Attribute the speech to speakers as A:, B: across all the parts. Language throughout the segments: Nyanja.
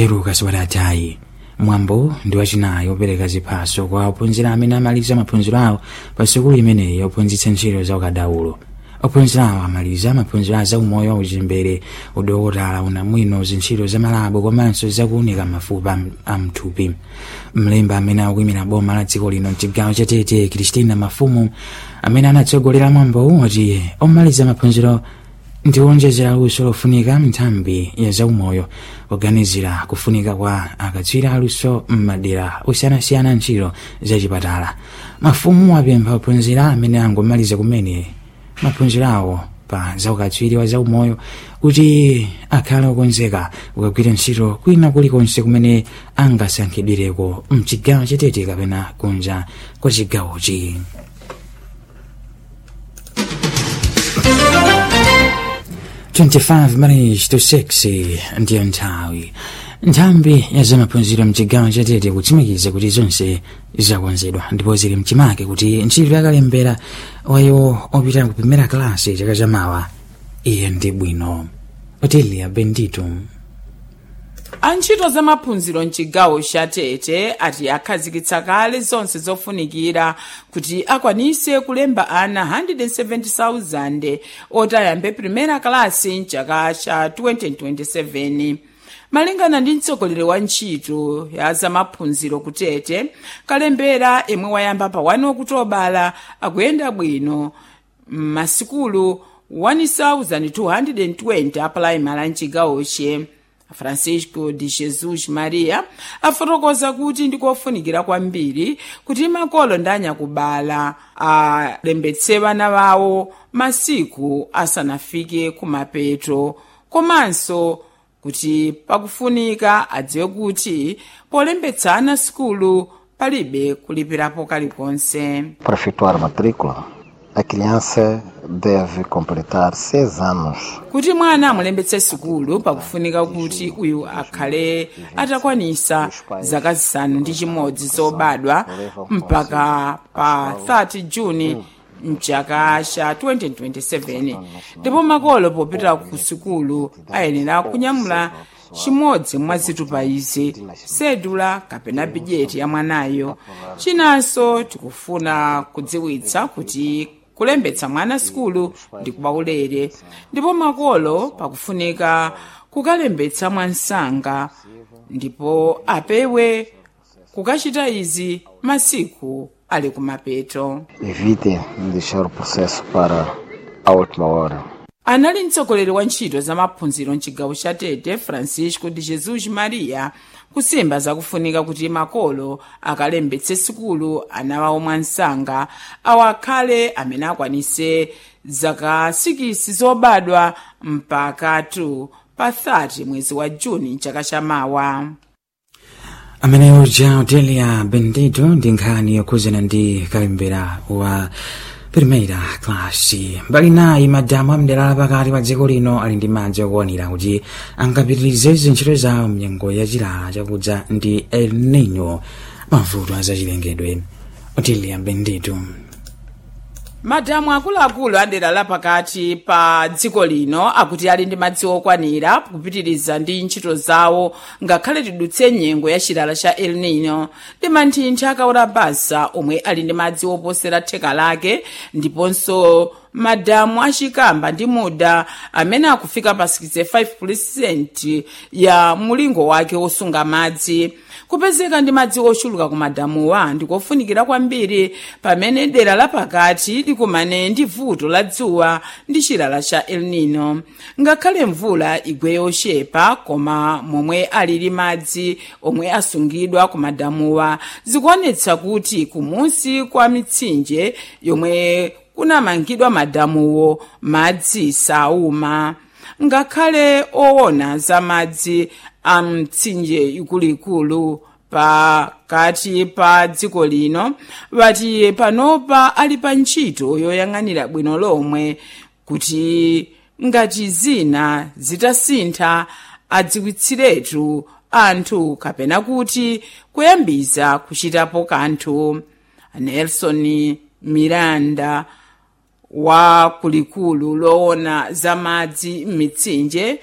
A: peruka siwatatayi mwambo ndi wachinayi opereka ziphaso kwa ophunzira amene amaliza maphunziro awo pa sukulu imeneyi yophunzitsa ntchito za ukadaulo ophunzira awo amaliza maphunziro a zaumoyo uchembere udokotala unamwino zintchito za malabo komanso zakuunika mafupa a mthupi mlembi amene akuyimira boma la dziko lino mchigawo cha tete kristina mafumu amene anatsogolera mwambowu wati omaliza maphunziro ndi wonjezera luso lofunika mnthambi ya zaumoyo kuganizira kufunika kwa akatswiri aluso m'madera osiyanasiyana ntchito zachipatala mafumu apempha ophunzira amene angomaliza kumene maphunziro awo pa zaukatswiri wa zaumoyo kuti akhale okonzeka kukagwira ntchito kwina kulikonse kumene angasankhidwireko mchigawo chatete kapena kunja kwa chigawochi 25 marriage to 6 ndiyo nthawi nthambi ya zamaphunziro mchigawo chatete kutsimikiza kuti zonse zakonzedwa ndipo zili mchimake kuti ntchito yakalembera wayo opita kupimira kalasi chaka chamawa iye ndi bwino otilia bendito
B: antchito za maphunziro mchigawo cha tete ati akhazikitsa kale zonse zofunikira kuti akwanise kulemba ana 170,000 oti ayambe primera kalasi mchaka cha 2027 malingana ndi mtsogoleri wa ntchito ya zamaphunziro kutete kalembera imwe wayamba pa 1 okutobala akuyenda bwino m'masikulu 1220 apulaimali mchigawoche francisco de jesus maria afotokoza kuti ndikofunikira kwambiri kuti makolo ndi anyakubala alembetse vana vawo masiku asanafike kumapeto komanso kuti pakufunika adziwe kuti polembetsa ana sikulu palibe kulipirapo kalikonse
C: Para efetuar a matrícula, a criança deve completar seis anos.
B: kuti mwana amulembetse sikulu pakufunika kuti uyu akhale atakwanisa zaka zisanu ndi chimodzi zobadwa mpaka pa 30 juni mchaka cha 2027 ndipo makolo popita ku sikulu ayenera kunyamula chimodzi mwa zitupa izi sedula kapena bujeti ya mwanayo chinanso tikufuna kudziwitsa kuti kulembetsa mwana sikulu ndi kwaulere ndipo makolo pakufunika kukalembetsa mwansanga ndipo apewe kukachita izi masiku ali kumapeto
C: Evite deixar o processo para a última hora.
B: anali mtsogoleri wa ntchito za maphunziro mchigawo cha tete francisco de jesus maria kusimba zakufunika kuti makolo akalembetse sikulu ana wawo mwansanga awo akhale amene akwanise zaka 6 zobadwa mpaka 2 pa 30 mwezi wa juni chaka chamawa
A: amene uja otelia bendito ndi nkhani yokhuzana ndi kalembera wa primeira klasi mbali nayi madamu amdera lapakati pa dziko lino ali ndi madzi okwanira kuti angapitirize zintchito zawo mnyengo ya chilala chakudza ndi el nino mavuto azachilengedwe otelia bendito
B: madamu akuluakulu adera lapakati pa dziko lino akuti ali ndi madzi okwanira kupitiriza ndi ntchito zawo ngakhale tidutse nyengo ya chilala cha el nino ndi manthinthi akaora basa omwe ali ndi madzi oposera theka lake ndiponso madamu achikamba ndi muda amene akufika pa 65 ya mulingo wake wosunga madzi kupezeka ndi madzi ochuluka ku madamuwa ndikofunikira kwambiri pamene dera lapakati likumane ndi vuto la dzuwa ndi chilala cha el nino ngakhale mvula igwe yochepa koma momwe alili madzi omwe asungidwa ku madamuwa zikuonetsa kuti kumunsi kwa mitsinje yomwe kunamangidwa madamuwo madzi sauma ngakhale owona za madzi a mtsinje ikuluikulu pakati pa dziko lino vati panopa ali pa ntchito yoyang'anira bwino lomwe kuti ngati zina zitasintha adziwitsiretu anthu kapena kuti kuyambiza kuchitapo kanthu nelson miranda wa kulikulu loona za madzi m'mitsinje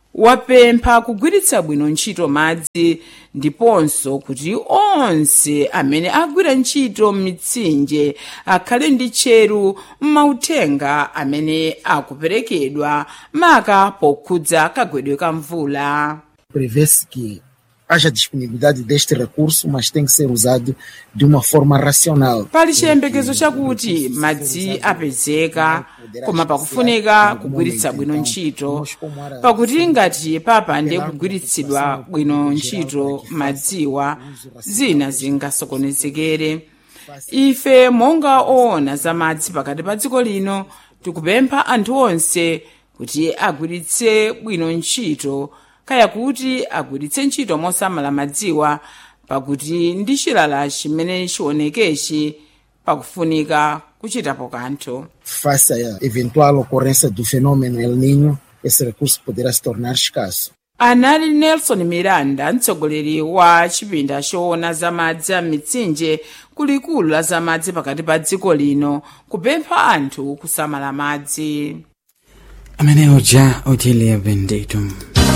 B: wapempha kugwiritsa bwino ntchito madzi ndiponso kuti onse amene agwira ntchito m'mitsinje akhale ndi tcheru m'mauthenga amene akuperekedwa maka pokhudza kagwedwe ka mvula
D: prevê-se que haja disponibilidade deste recurso, mas tem que ser usado de uma forma racional.
B: pali chiyembekezo chakuti madzi apezeka koma pakufunika kugwiritsa bwino ntchito pakuti ngati papande kugwiritsidwa bwino ntchito madziwa zina zingasokonezekere ife monga oona za madzi pakati pa dziko lino tikupempha anthu onse kuti agwiritse bwino ntchito kaya kuti agwiritse ntchito mosamala madziwa pakuti ndi chilala chimene chionekechi pakufunika kuchitapo kanthu
D: Face à eventual ocorrência do fenômeno El Niño, esse recurso poderá se tornar escasso.
B: anali nelson miranda mtsogoleri wa chipinda choona za madzi a mitsinje kulikulu la za madzi pakati pa dziko lino kupempha anthu kusamala madzi
A: amene uja utilia benditum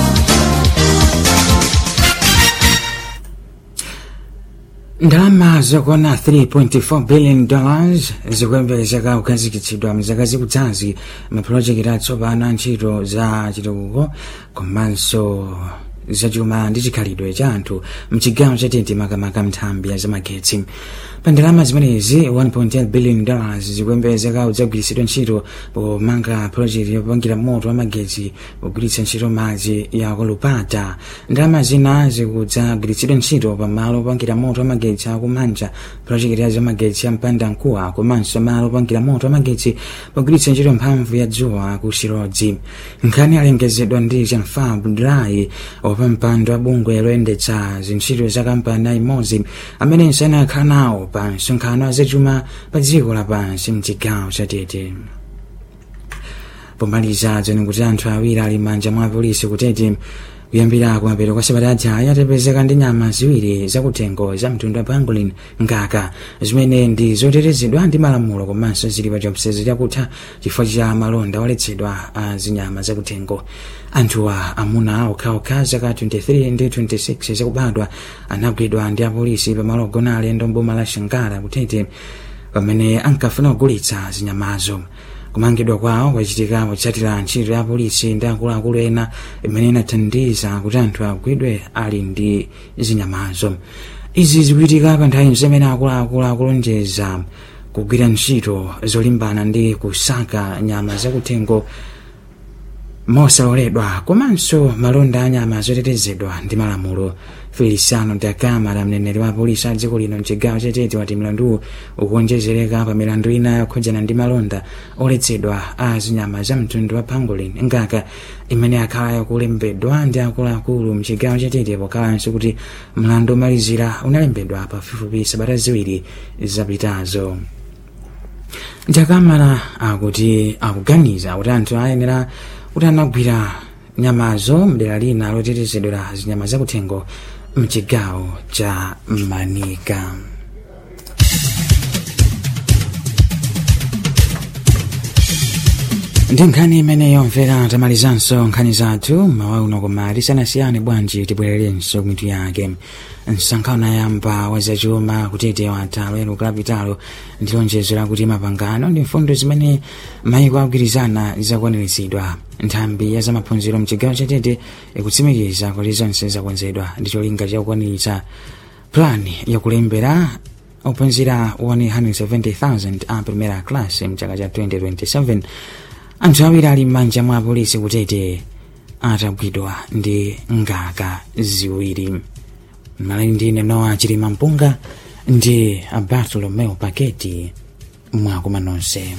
A: ndalama zokwana 3.4 billion dollars zikuyembekezeka kukhazikitsidwa mzaka zikudzazi mapulojekiti atsopano a ntchito za chitukuko komanso zachuma ndi chikhalidwe cha anthu mchigawo chatete makamaka nthambi ya zamagetsi pa ndalama zimenezi 1.8 billion dollars zikuyembekezeka kudzagwiritsidwa ntchito pomanga project yopangira moto wa magetsi pogwiritsa ntchito madzi ya kolupata ndalama zina zikudzagwiritsidwa ntchito pamalo opangira moto wa magetsi akumanja project ya zamagetsi ya mpandankuwa komanso malo opangira moto wa magetsi pogwiritsa ntchito mphamvu ya dzuwa ku chirodzi nkhani alengezedwa ndi janfar budrai opa mpando wa bungwe loyendetsa zintchito za kampani aimodzi amene nsana akhala nawo pa msonkhano wa zachuma pa dziko lapansi mchigawo chatete pomaliza dzani kuti anthu awiri ali manja mwa polisi kutete kuyambira kumapeto kwa sabata ajayi atapezeka ndi nyama ziwiri zakuthengo za mtundu wa pangolin ngaka zimene ndi zotetezedwa ndi malamulo komanso zili pa chiopsezo chakutha chifukwa cha malonda oletsedwa a zinyama zakuthengo anthuwa amuna okhaokha zaka 23 ndi 26 zakubadwa anagwidwa ndi apolisi pamalo ogona alendo mboma la shangara kutete pamene ankafuna kugulitsa zinyamazo kumangidwa kwawo kwachitika potsatira ntchito ya polisi ndi akuluakulu ena imene inathandiza kuti anthu agwidwe ali ndi zinyamazo izi zikuchitika pa nthawi zimene akuluakulu akulonjeza kugwira ntchito zolimbana ndi kusaka nyama zakuthengo mosaloledwa komanso malonda a nyama zotetezedwa ndi malamulo feliciano da camara mneneri wa polisi a dziko lino mchigawo chatete wati mlanduwu ukuonjezereka pa milandu ina yokhudzana ndi malonda oletsedwa a zinyama za mtundu wa pangolin ngaka imene akhala yakulembedwa ndi akuluakulu mchigawo chatete pokhalanso kuti mlandu omalizira unalembedwa pafupifupi sabata ziwiri zapitazo jakamara akuti akuganiza kuti anthu ayenera kuti anagwira nyamazo mdera lina lotetezedwera zinyama zakuthengo mchigawo cha manika ndi nkhani imene yomvera tamalizanso nkhani zathu mawa uno koma tisanasiyane bwanji tibwererenso mitu yake msonkhano yamba wazachuma kutete watalo ero kulapitalo ndi lonjezo lakuti mapangano ndi mfundo zimene mayiko agwirizana zakwaniritsidwa nthambi ya zamaphunziro mchigawo chatete ikutsimikiza kuti zonse zakonzedwa ndi cholinga chakukwaniritsa plani yakulembera ophunzira 170,000 a primera class mchaka cha 2027 anthu awiri ali m'manja mwa polisi kutete atagwidwa ndi ngaka ziwiri malali ndine noa chilima mpunga ndi bartolomeo paketi mwakuma nonse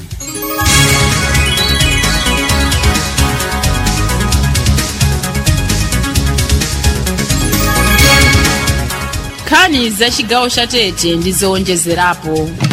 B: nkhani za chigawo cha tete ndi zowonjezerapo